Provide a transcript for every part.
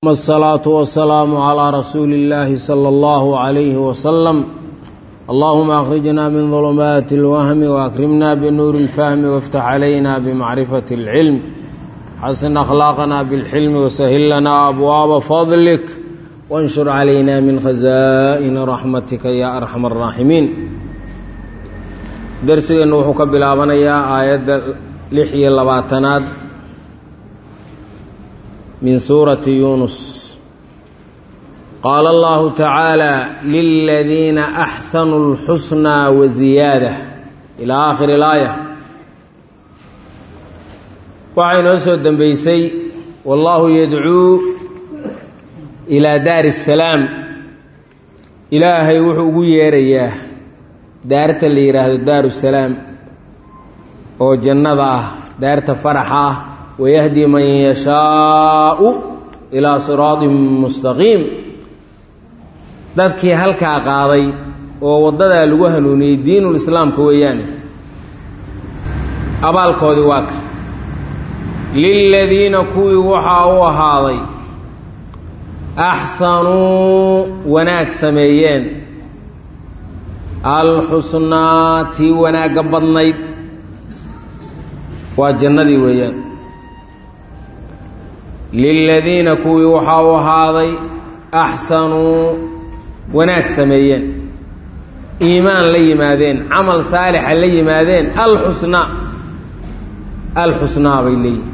الصلاة والسلام على رسول الله صلى الله عليه وسلم اللهم أخرجنا من ظلمات الوهم وأكرمنا بنور الفهم وافتح علينا بمعرفة العلم حسن أخلاقنا بالحلم وسهل لنا أبواب فضلك وانشر علينا من خزائن رحمتك يا أرحم الراحمين درسنا وحك بلابنيا آيات لحية لباتنات من سورة يونس قال الله تعالى للذين أحسنوا الحسنى وزيادة إلى آخر الآية waxay noo soo dembeysay wallaahu yadcuu ilaa daari الsalaam ilaahay wuxuu ugu yeerayaa daarta la yidhaahdo daaru salaam oo jannada ah daarta faraxa ah wayahdi man yashaau ilaa siraaطin mustaqiim dadkii halkaa qaaday oo waddadaa lagu hanuuniyey diinulislaamka weeyaane abaalkoodii waa ka liladiina kuwii waxaa u ahaaday axsanuu wanaag sameeyeen alxusnaa tii wanaagga badnayd waa jannadii weeyaan liladiina kuwii waxaa u ahaaday axsanuu wanaag sameeyeen iimaan la yimaadeen camal saalixa la yimaadeen alxusnaa alxusnaa bay leeyihin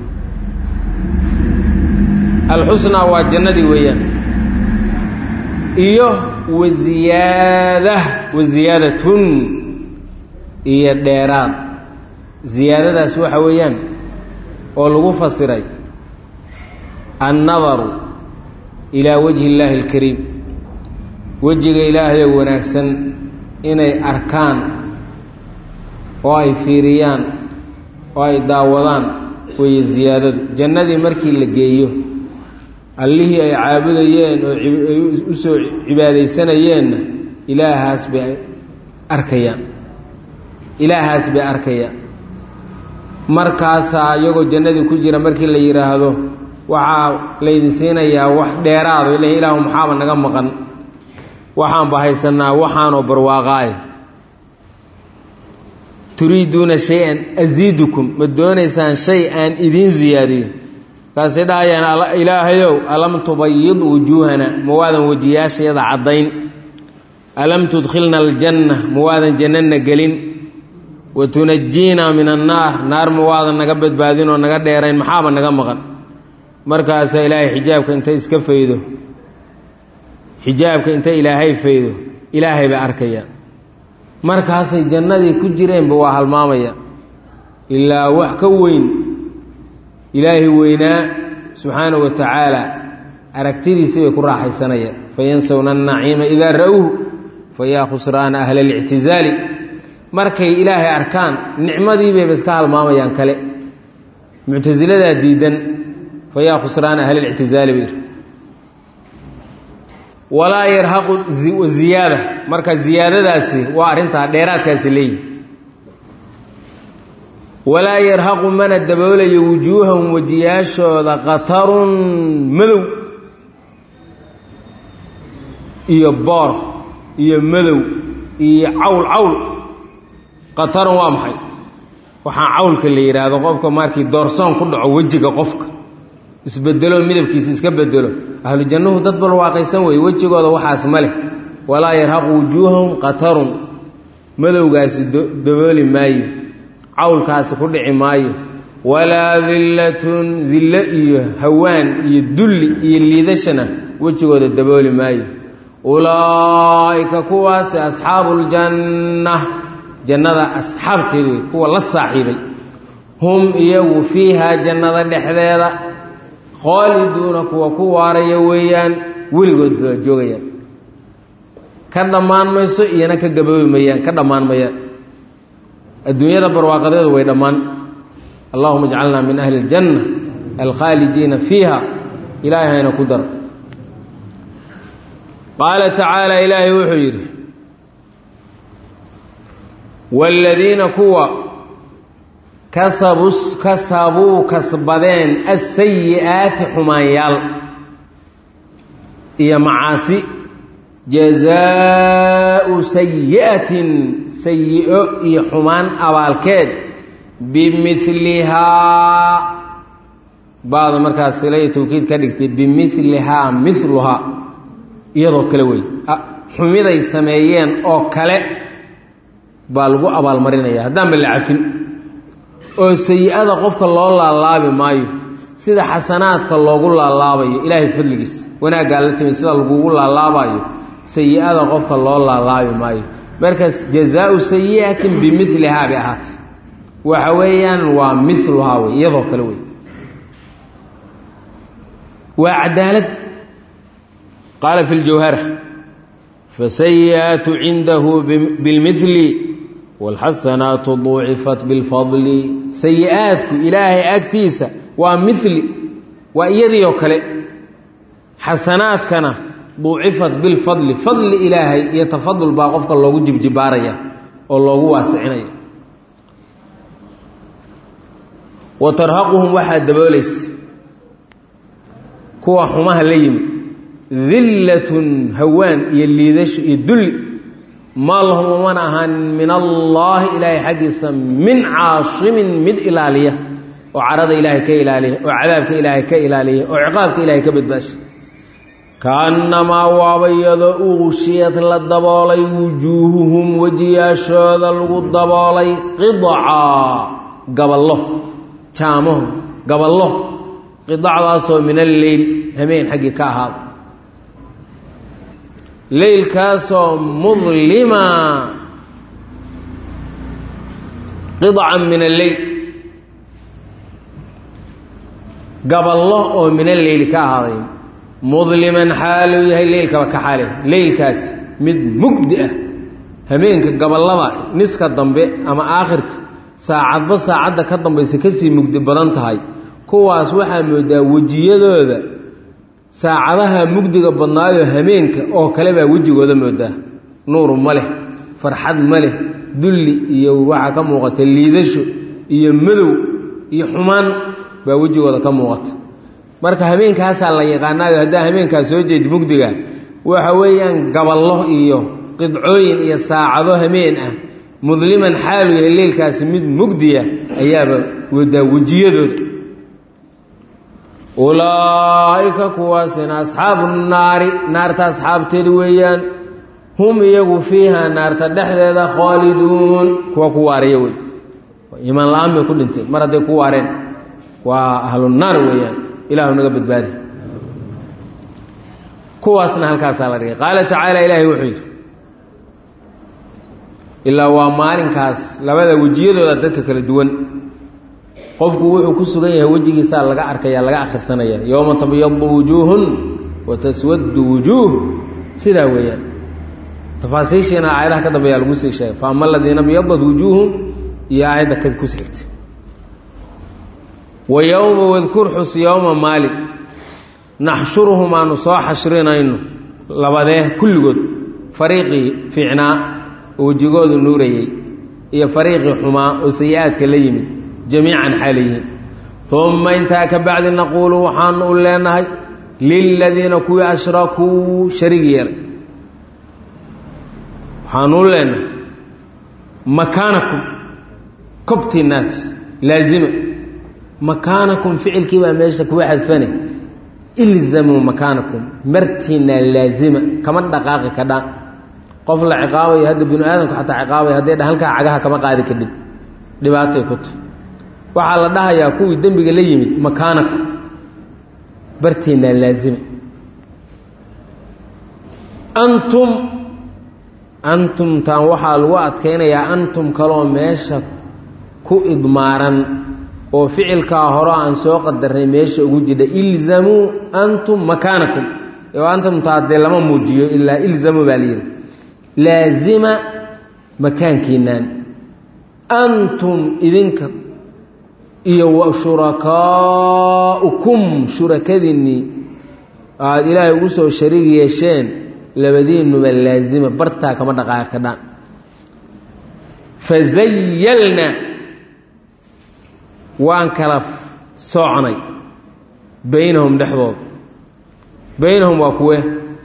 alxusnaa waa jannadii weeyaan iyo waziyaada wasiyaadatun iyo dheeraad ziyaadadaas waxa weeyaan oo lagu fasiray annadaru ilaa wajhi illaahi alkariim wejiga ilaahay oo wanaagsan inay arkaan oo ay fiiriyaan oo ay daawadaan weeye ziyaadadu jannadii markii la geeyo allihii ay caabudayeen oo ay u soo cibaadaysanayeenna ilaahaas bay arkayaan ilaahaas bay arkayaan markaasaa iyagoo jannadii ku jira markii la yidhaahdo waxaa laydin siinayaa wax dheeraado ila ilaahu maxaaba naga maqan waxaanba haysanaa waxaanoo barwaaqaaye turiiduuna shay-an asiidukum ma doonaysaan shay aan idiin ziyaadiyo kaasay dhahayaan ilaahayow alam tubayid wujuuhana ma waadan wejiyaashayada caddayn alam tudkhilna aljanna ma waadan jannana gelin wa tunajiinaa min annaar naar ma waadan naga badbaadin oo naga dheerayn maxaaba naga maqan markaasaa ilaahay xijaabka intay iska faydo xijaabka intay ilaahay faydo ilaahay bay arkayaan markaasay jannadii ku jireenba waa halmaamaya ilaa wax ka weyn ilaahay weynaa subxaanahu wa tacaala aragtidiisii bay ku raaxaysanayaan fayansawna annaciima idaa ra-uuhu fayaa khusraana ahla alictizaali markay ilaahay arkaan nicmadiibayba iska halmaamayaan kale muctasiladaa diidan fayaa khusraana ahla alictizaali bay walaa yarhaqu ziyaada marka ziyaadadaasi waa arrintaa dheeraadkaasi leeyihi walaa yarhaqu mana daboolayo wujuuhahum wejiyaashooda qatarun madow iyo boor iyo madow iyo cawl cawl qatarun waa maxay waxaa cawlka la yidhaahdo qofka markii doorsoon ku dhaco wejiga qofka isbedelo midabkiisa iska bedelo ahlu jannuhu dad balwaaqaysan weeye wejigooda waxaas ma leh walaa yarhaqu wujuuhahum qatarun madowgaasi dabooli maayo cawlkaasi ku dhici maayo walaa dillatun dillo iyo hawaan iyo dulli iyo liidashana wejigooda dabooli maayo ulaa'ika kuwaasi asxaabuuljanna jannada asxaabteed wey kuwa la saaxiibay hum iyagu fiihaa jannada dhexdeeda khaaliduuna kuwa ku waaraya weeyaan weligood baa joogayaan ka dhammaan mayso iyana ka gaboobi mayaan ka dhammaan mayaan adduunyada barwaaqadeedu way dhammaan allahuma ajcalnaa min ahli اljanna alkhaalidiina fiiha ilaahay hayna ku daro qaala tacaala ilaahay wuxuu yidhi wاladiina kuwa kasabuu kasbadeen asayi'aati xumaanyaal iyo macaasi jazaau sayi'atin sayi-o iyo xumaan abaalkeed bimilihaa baada markaas sila iyo tawkiid ka dhigtay bimilihaa miluhaa iyadoo kale wey xumiday sameeyeen oo kale baa lagu abaalmarinaya haddaanba la cafin oo sayi-ada qofka loo laalaabi maayo sida xasanaadka loogu laalaabayo ilaahay fadligiis wanaaggaa la timi sida lagugu laalaabayo sayi-ada qofka loo laalaabi maayo markaas jazaau sayi'atin bimilihaa bay ahaatay waxa weeyaan waa miluhaa wey iyadoo kale wey waa cadaalad qaala fi ljawhara fasayi'aatu cindahu bilmili wاlxasanaatu duucifat biاlfadli sayi-aadku ilaahay agtiisa waa mili waa iyadii oo kale xasanaadkana duucifat bilfadli fadli ilaahay iyo tafadul baa qofka loogu jibjibaaraya oo loogu waasicinaya wa tarhaquhum waxaa daboolaysa kuwa xumaha la yimi dillatun hawaan iyo liidasho iyo dulli maa lahum umana ahaan min allaahi ilaahay xaggiisa min caasimin mid ilaaliya oo carada ilaahay ka ilaaliya oo cadaabka ilaahay ka ilaaliya oo ciqaabka ilaahay ka badbaasha kaannamaa waaba iyadoo uushiyad la daboolay wujuuhuhum wejiyaashooda lagu daboolay qidca gaballo jaamaho gaballo qidacdaasoo min alleyl hameen xaggii ka ahaada leylkaasoo mudlima qidcan min alleyl gaballo oo min alleyli ka ahaaday mudliman xaaluu yahay leylkaba ka xaale leylkaas mid mugdi ah hameenka gaballada niska dambe ama aakhirka saacadba saacadda ka dambaysa kasii mugdi badan tahay kuwaas waxaa moodaa wejiyadooda saacadaha mugdiga badnaayoo hameenka oo kale baa wejigooda moodaa nuur ma leh farxad ma leh dulli iyo waxaa ka muuqata liidasho iyo madow iyo xumaan baa wejigooda ka muuqata marka hameenkaasaa la yaqaanaayo haddaa hameenkaas soo jeedi mugdiga waxa weeyaan gaballo iyo qidcooyin iyo saacado hameen ah mudliman xaalu yahay leylkaasi mid mugdiya ayaaba wadaa wejiyadooda ulaa'ika kuwaasina asxaabu naari naarta asxaabteeda weeyaan hum iyagu fiiha naarta dhexdeeda khaaliduun kuwa ku waaraya wey iimaan la-aan bay ku dhinteen mar hadday ku waareen waa ahlunaar weeyaan ilahu naga badbaadi kuwaasna halkaasaa la dhigay qaala tacaala ilaahay wuxuu yidhi ilaa waa maalinkaas labada wejiyadooda dadka kala duwan qofku wuxuu ku sugan yahay wejigiisaa laga arkaya laga akhrisanaya yowma tabyadu wujuuhun wa taswadu wujuuh sidaa weeyaan tafaasiishiina aayadaha ka dambeeya lagu sii sheegay faama aladiina byadat wujuuhum iyo aayadda ka ku xigta wa yowma wadkur xus yowma maalin naxshuruhum aanu soo xashrinayno labadee kulligood fariiqii fiicnaa oo wejigoodu nuurayey iyo fariiqii xumaa oo sayi-aadka la yimid jamiican xaalayihiin uma intaa ka bacdi naquulu waxaanu u leenahay liladiina kuwii ashrakuu sharig yeelay waxaanu u leenahay makaanakum kobtiinaas laazima makaanakum ficilkii baa meesha kuwa xadfane ilzamuu makaanakum martiinaa laazima kama dhaqaaqi kadhaan qof la ciqaabayo hadda binu aadamku xataa ciqaabaya hadday dha halkaa cagaha kama qaadi kadhib dhibaatay ku tahy waxaa la dhahayaa kuwii dembiga la yimid makaanaku barteennaa laazima antum antumtaan waxaa lagu adkaynayaa antum kaloo meesha ku idmaaran oo ficilkaa hore aan soo qadarnay meesha ugu jidha ilzamuu antum makaanakum oo antumtaa dee lama muujiyo ilaa ilzamuu baa layidhi laazima makaankiinaan antum idinka iyo wa shurakaaukum shurakadiinnii aada ilaahay ugu soo shariig yeesheen labadiinuba laazima bartaa kama dhaqaaqi kadhaan fazayalna waan kala soocnay baynahum dhexdooda baynahum waa kuwe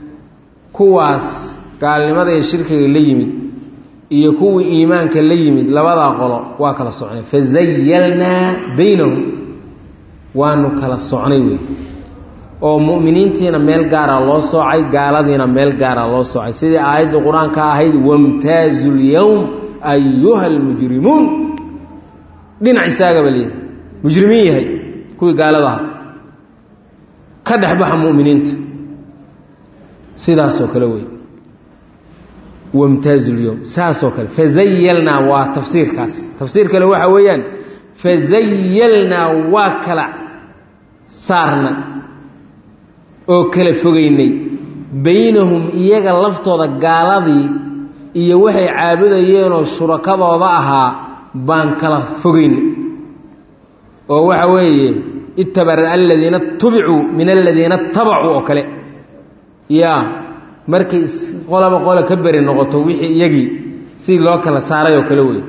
kuwaas gaalnimada iyo shirkiga la yimid iyo kuwii iimaanka la yimid labadaa qolo waa kala socnay fazayalnaa baynahum waanu kala socnay wey oo mu'miniintiina meel gaara loo soocay gaaladiina meel gaara loo soocay sidii aayadda qur-aanka ahayd wamtaazu lyowm ayuha almujrimuun dhinac istaagaba leeyahay mujrimiin yahay kuwii gaalada aha ka dhexbaxa mu'miniinta sidaasoo kale wey wamtaazu lyowm saasoo kale fazayalnaa waa tafsiirkaas tafsiir kale waxa weeyaan fazayalnaa waa kala saarna oo kala fogeynay baynahum iyaga laftooda gaaladii iyo waxay caabudayeenoo shurakadooda ahaa baan kala fogeynay oo waxa weeye itabara aladiina tubicuu min aladiina tabacuu oo kale yaa markay qolaba qola ka beri noqoto wixii iyagii sidii loo kala saaray oo kale wey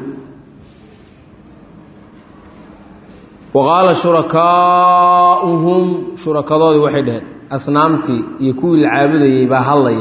wa qaala shurakaauhum shurakadoodii waxay dhaheen asnaamtii iyo kuwii la caabudayey baa hadlaya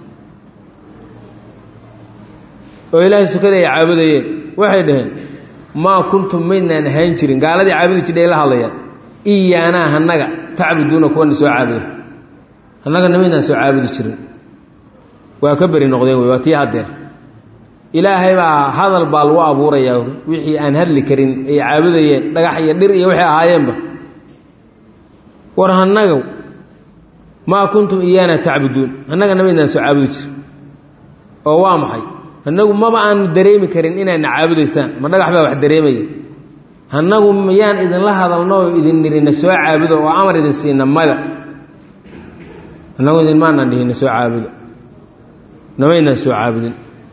oo ilaahay sukada ay caabudayeen waxay dhaheen maa kuntum maydnaan ahaan jirin gaaladii caabudi jidhay la hadlayaan iyaanaa hanaga tacbuduuna kuwana soo caabuda hannagana maydnaan soo caabudi jirin waa ka beri noqdeen wey waa tii haddeer ilaahay baa hadal baa lagu abuurayaa wixii aan hadli karin ay caabudayeen dhagax iyo dhir iyo waxay ahaayeenba war hannaga maa kuntum iyaana tacbuduun annagana maydnaan soo caabudi jirin oo waa maxay annagu maba aanu dareemi karin inaadna caabudaysaan ma dhagax baa wax dareemaya annagu miyaan idinla hadalno oo idin nirina soo caabudo oo amar idin siina mada annagu idin maanaan dhihina soo caabudo namaynaan soo caabudin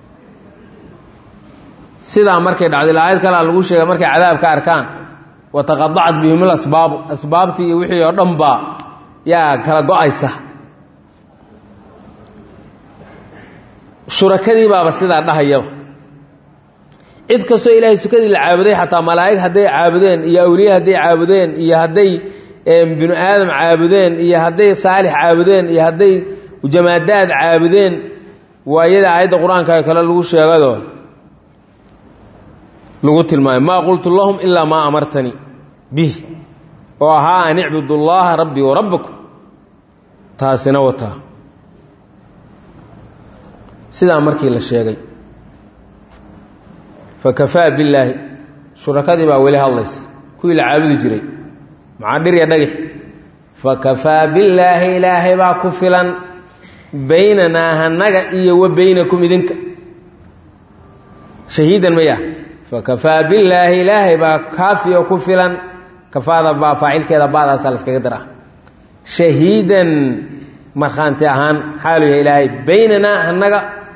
sidaa markay dhacday aayad kalea lagu sheega markay cadaabka arkaan wataqadacat bihim lasbaabu asbaabtii iyo wixii oo dhan baa yaa kala go-aysa shurakadii baaba sidaa dhahayaba cid kastoo ilaahay sukadii la caabuday xataa malaa'ig hadday caabudeen iyo awliye hadday caabudeen iyo hadday binu aadam caabudeen iyo hadday saalix caabudeen iyo hadday jamaadaad caabudeen waa iyada aayadda qur-aanka kale lagu sheegado lagu tilmaamay maa qultu lahum ilaa maa amartanii bih oo ahaa an icbudu llaha rabbii wa rabbakum taasina wataa sidaa markii la sheegay fakafaa billaahi shurakadii baa weli hadlaysa kuwii la caabudi jiray maxaa dhir ya dhagix fakafaa billaahi ilaahay baa ku filan baynanaa hanaga iyo wa baynakum idinka shahiidan maya fakafaa billaahi ilaahay baa kaafi oo ku filan kafaada baa faacilkeeda baadaasaa la iskaga daraa shahiidan markhaanti ahaan xaalu yahay ilaahay baynanaa hanaga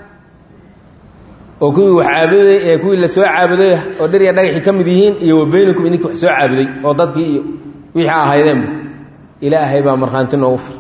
oo kuwii wax caabuday ee kuwii la soo caabuday oo dhir ya dhagaxii ka mid yihiin iyo wa baynakum idinka wax soo caabuday oo dadkii iyo wixii ahaydeenba ilaahay baa markhaanti noogu filan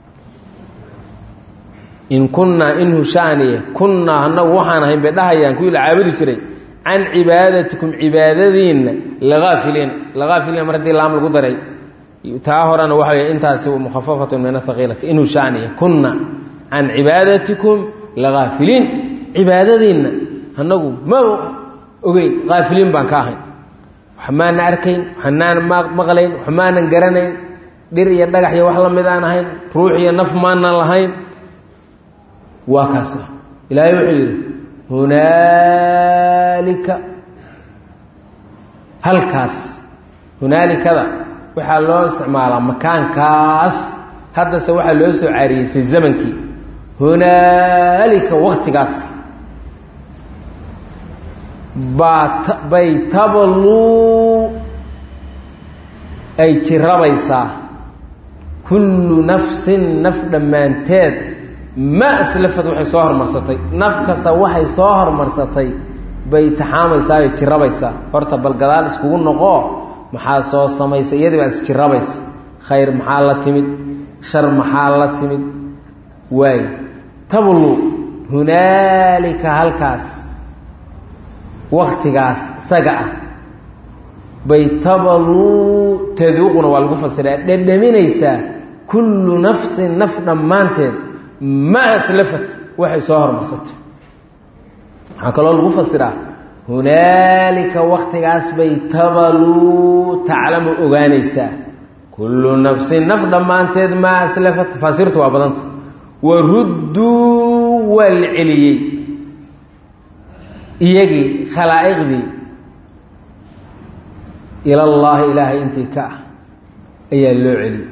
in kunnaa in hushaaniye kunnaa annagu waxaan ahayn bay dhahayaan kuwii la caabudi jiray can cibaadatikum cibaadadiinna laaafiliin laaafiliin mar haddii laam lagu daray taa horena waxa wey intaasi mukhafafatun min athaqiilati in hushaaniye kunna can cibaadatikum laaafiliin cibaadadiinna annagu ma ogeyn haafiliin baan ka ahayn wax maana arkayn waxnaan maqlayn wax maanan garanayn dhir iyo dhagax iyo wax la mid aan ahayn ruux iyo naf maanan lahayn waa kaas ilaahay wuxuu yidhi hunaalika halkaas hunaalikada waxaa loo isticmaalaa makaankaas haddase waxaa loo soo caariyeysay zamankii hunaalika waktigaas baa bay tabaluu ay jirabaysaa kullu nafsin naf dhammaanteed ma aslafad waxay soo hormarsatay naf kasta waxay soo hormarsatay bay taxaamaysaa ay jirabaysaa horta bal gadaal iskugu noqoo maxaa soo samaysa iyadii baa isjirabaysa khayr maxaa la timid shar maxaa la timid waay tablu hunaalika halkaas waktigaas isaga ah bay tabaluu taduuquna waa lagu fasiraa dhedhaminaysaa kullu nafsin naf dhammaanteed ma aslafat waxay soo hormarsatay waxaa kaloo lagu fasiraa hunaalika waktigaas bay tabaluu taclamu ogaanaysaa kullu nafsin naf dhammaanteed maa aslafat tafaasiirtu waa badanta warudduu waa la celiyey iyagii khalaa'iqdii ilallaahi ilaahay intii ka ah ayaa loo celiyey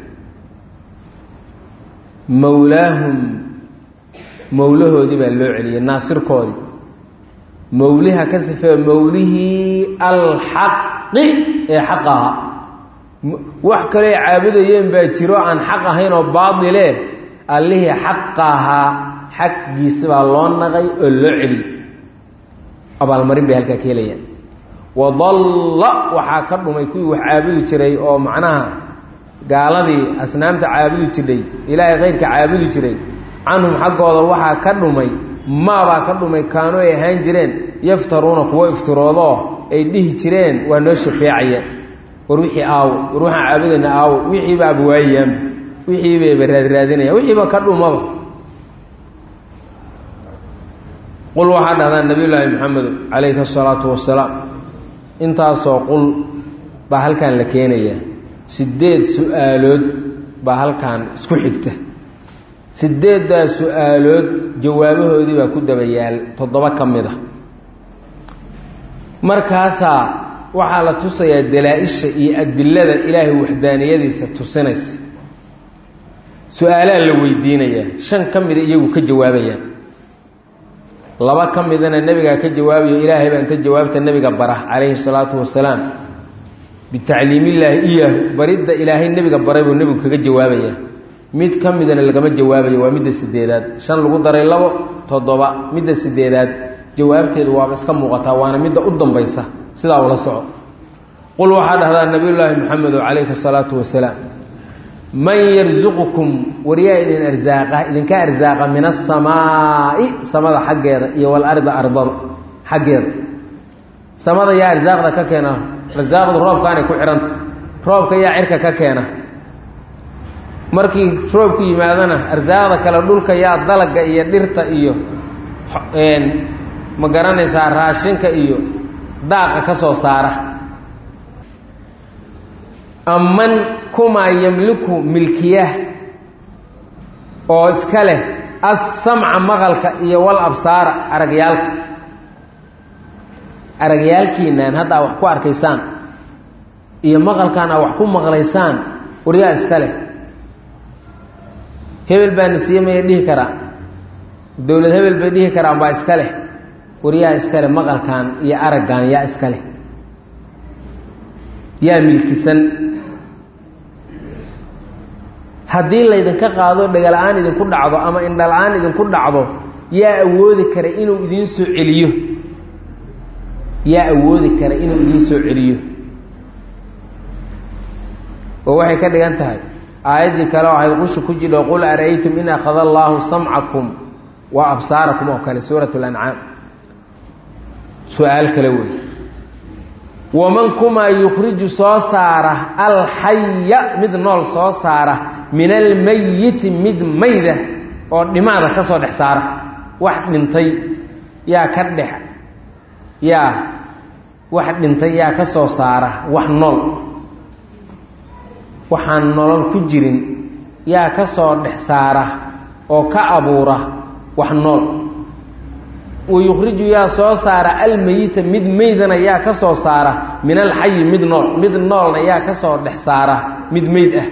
mowlaahum mowlahoodii baa loo celiyey naasirkoodii mowliha ka sifee mowlihii alxaqi ee xaq ahaa wax kaloo caabudayeen baa jiro aan xaq ahayn oo baadile allihii xaqa ahaa xaggiisa baa loo naqay oo loo celiyey abaalmarin bay halkaa ka helayaan wadalla waxaa ka dhumay kuwii wax caabudi jiray oo macnaha gaaladii asnaamta caabudi jirdhay ilaahay khayrka caabudi jiray canhum xaggooda waxaa ka dhumay maabaa ka dhumay kaanu ay ahaan jireen yaftaruuna kuwo iftiroodoo ay dhihi jireen waa noo shafeecayaan war wixii aawo war waxaan caabudayna aawo wixiiba abawaayayaanba wixiibayba raadraadinayaan wixiiba ka dhumaba qul waxaa dhahdaa nabiyullaahi maxamedo calayhi asalaatu wasalaam intaasoo qul baa halkan la keenayaa sideed su-aalood baa halkan isku xigta sideeddaa su-aalood jawaabahoodii baa ku daba yaal toddoba ka mid a markaasaa waxaa la tusayaa dalaa-isha iyo adilada ilaahay waxdaaniyadiisa tusinaysa su-aalaa la weydiinayaa shan ka mida iyagu ka jawaabayaan laba ka midana nebigaa ka jawaabayo ilaahay baa inta jawaabta nebiga bara calayhi salaatu wasalaam bitacliimillaahi iyaahu baridda ilaahay nebiga baray buu nebigu kaga jawaabayaa mid ka midana lagama jawaabayo waa midda sideedaad shan lagu daray labo toddoba midda sideedaad jawaabteedu waaba iska muuqataa waana midda u dambaysa sidaa ula soco qul waxaa dhahdaa nabiyullaahi maxamedo calayhi salaatu wasalaam man yarsuqukum waryaa idin arsaaqa idinka arsaaqa min asamaa'i samada xaggeeda iyo walarda ardada xaggeeda samada yaa arsaaqda ka keena arsaaqdu roobkaanay ku xihanta roobka yaa cirka ka keena markii roobku yimaadana arsaaqda kale dhulka yaa dalaga iyo dhirta iyo ma garanaysaa raashinka iyo daaqa ka soo saara aman kumaa yamliku milkiyah oo iska leh assamca maqalka iyo wal absaara aragyaalka aragyaalkiinaan hadda a wax ku arkaysaan iyo maqalkaan a wax ku maqlaysaan waryaa iska leh hebel baa nasiiye maya dhihi karaa dowlad hebel bay dhihi karaan baa iska leh waryaa iska leh maqalkan iyo araggan yaa iska leh yaa milkisan haddii laydinka qaado dhegala-aan idinku dhacdo ama indhala-aan idinku dhacdo yaa awoodi kara inuu idiin soo celiyo yaa awoodi kara inuu idiin soo celiyo oo waxay ka dhigan tahay aayaddii kale oo ahayd qusha ku jidho qul ara-aytum in akhada allaahu samcakum wa absaarakum oo kale suurat lancaam su-aal kale wey waman kumaa yukhriju soo saara alxaya mid nool soo saara min almayiti mid mayda oo dhimaada ka soo dhex saara wax dhintay yaa ka dhex yaa wax dhintay yaa ka soo saara wax nool waxaan nolol ku jirin yaa ka soo dhex saara oo ka abuura wax nool wayukhriju yaa soo saara almeyita mid meydana yaa ka soo saara min alxayi mid nool mid noolna yaa ka soo dhex saara mid meyd ah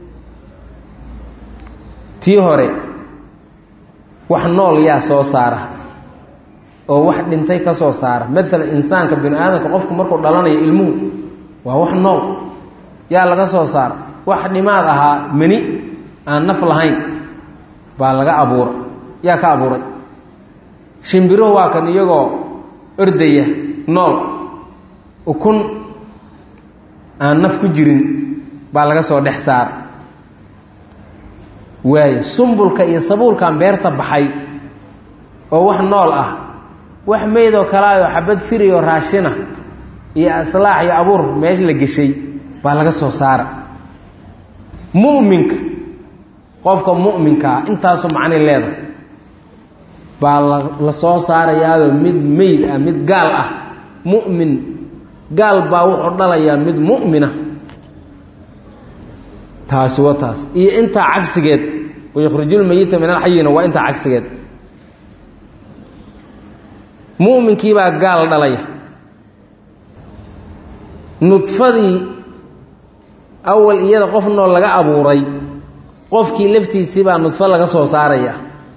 tii hore wax nool yaa soo saara oo wax dhintay ka soo saara maalan insaanka bini aadamka qofku markuu dhalanayo ilmuhu waa wax nool yaa laga soo saara wax dhimaad ahaa meni aan naf lahayn baa laga abuura yaa ka abuuray shimbiruhu waa kan iyagoo ordaya nool ukun aan naf ku jirin baa laga soo dhex saara waayo sumbulka iyo sabuulkan beerta baxay oo wax nool ah wax meydoo kalaayoo xabad firiyoo raashina iyo aslaax iyo abuur meesh la geshay baa laga soo saara mu'minka qofka mu'minkaa intaasu macnay leedahay baa la soo saarayaado mid meyd ah mid gaal ah mu'min gaal baa wuxuu dhalayaa mid mu'mina taasi wa taas iyo intaa cagsigeed wayukhrijulmayita min alxayina waa intaa cagsigeed mu'minkiibaa gaal dhalaya nudfadii awal iyada qof nool laga abuuray qofkii laftiisii baa nudfo laga soo saaraya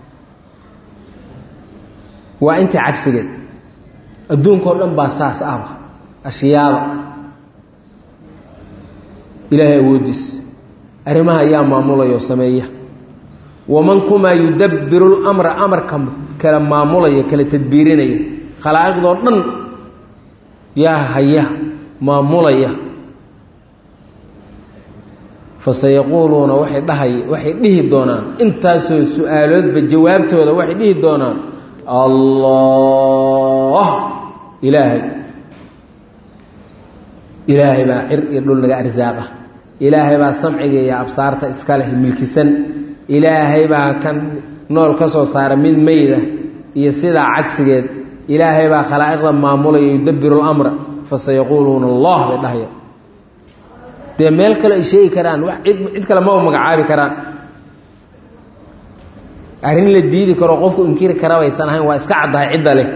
waa intii cagsigeed adduunkao dhan baa saas ahba ashyaada ilaahay awooddiisa arrimaha ayaa maamulaya oo sameeya waman kumaa yudabbiru lamra amarka kala maamulaya kala tadbiirinaya khalaa'iqdoo dhan yaa haya maamulaya fasayaquuluuna waxay dhahay waxay dhihi doonaan intaasoo su-aaloodba jawaabtooda waxay dhihi doonaan allah ilaahay ilaahay baa cir iyo dhul naga arsaaqa ilaahay baa samciga iyo absaarta iska leh milkisan ilaahay baa kan nool ka soo saara mid meyda iyo sidaa cagsigeed ilaahay baa khalaa'iqda maamulaya yudabbiru lamra fasayaquuluuna allah bay dhahaya dee meel kale ay sheegi karaan wax cid cid kale maba magacaabi karaan arrin la diidi karo qofku inkiri kara baysan ahayn waa iska caddahay cidda leh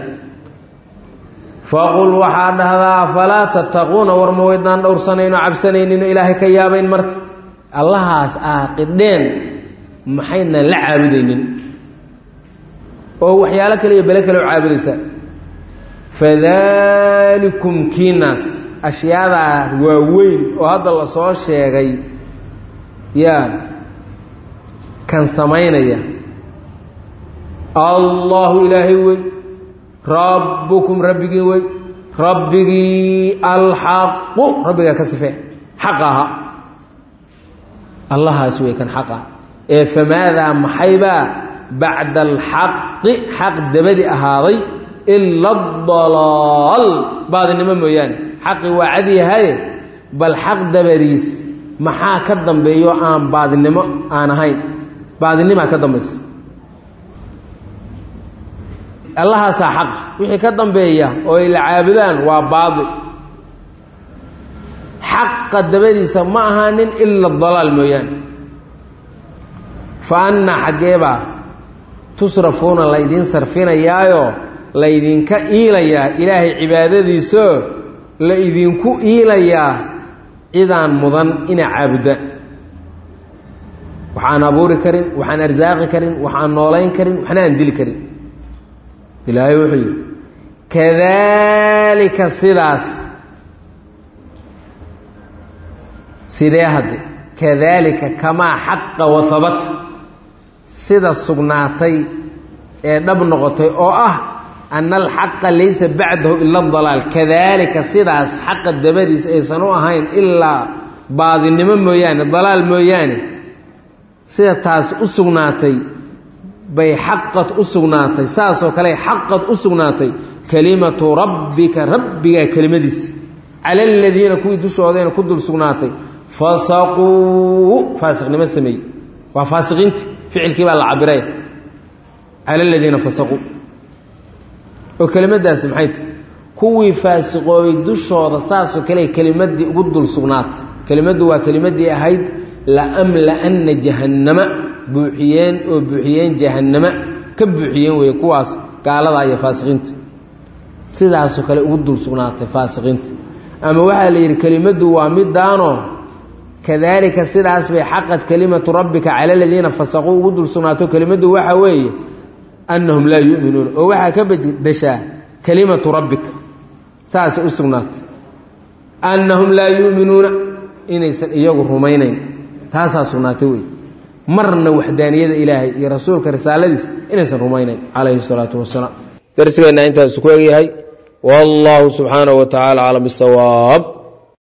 faqul waxaa dhahdaa afalaa tattaquuna war ma waydaan dhowrsanayno cabsanaynin oo ilaahay ka yaabayn marka allahaas aaqidheen maxaydnan la caabudaynin oo waxyaalo kale iyo bele kale u caabudaysaa fadaalikum kiinaas ashyaadaa waaweyn oo hadda la soo sheegay yaa kan samaynaya allahu ilaahay wey rabbukum rabbigii wey rabbigii alxaqu rabbigaa ka sifee xaq aha allahaas wey kan xaqa ee famaadaa maxaybaa bacda alxaqi xaq dabadi ahaaday ila adalaal baadinimo mooyaane xaqi waa cadyahaye bal xaq dabadiis maxaa ka dambeeyo aan baadinimo aan ahayn baadinimaa ka dambaysa allahaasaa xaq wixii ka dambeeya oo ay la caabudaan waa baadil xaqa dabadiisa ma ahaanin ila dalaal mooyaane fa anna xaggeebaa tusrafuuna laydiin sarfinayaayo laydinka iilayaa ilaahay cibaadadiisoo la idinku iilayaa cidaan mudan inaa caabudaan waxaan abuuri karin waxaan arsaaqi karin waxaan noolayn karin waxna aan dili karin ilaahay wuxuu yidhi kadaalika sidaas sidee hadde kadaalika kamaa xaqa wahabata sida sugnaatay ee dhab noqotay oo ah ana alxaqa laysa bacdahu ila dalaal kadaalika sidaas xaqa dabadiis aysan u ahayn ilaa baadinimo mooyaane dalaal mooyaane sida taas u sugnaatay bay xaqad u sugnaatay saasoo kale xaqad u sugnaatay kelimatu rabbika rabbigaa kelimadiisa cala aladiina kuwii dushoodayna ku dul sugnaatay fasaquu faasiqnimo sameeyey waa faasiqiinti ficilkii baa la cabiray cala aladiina fasaquu oo kelimadaasi maxay tahy kuwii faasiqoobay dushooda saasoo kale kelimadii ugu dul sugnaatay kelimaddu waa kelimadii ahayd laamla'anna jahannama buuxiyeen oo buuxiyeen jahannama ka buuxiyeen weeye kuwaas gaaladaa iyo faasiqiinta sidaasoo kale ugu dul sugnaatay faasiqiinta ama waxaa la yidhi kelimaddu waa midaanoo kadaalika sidaas bay xaqad kelimatu rabbika cala aladiina fasaquu ugu dul sugnaato kelimaddu waxaa weeye annahum laa yu'minuuna oo waxaa ka bedeshaa kelimatu rabbika saasay u sugnaatay annahum laa yu'minuuna inaysan iyagu rumaynayn taasaa sugnaatay wey marna waxdaaniyada ilaahay iyo rasuulka risaaladiisa inaysan rumaynayn calayhi salaatu wasalaam darsigeenna intaasu ku egyahay wallahu subxaanahu wa tacaala aclam bisawaab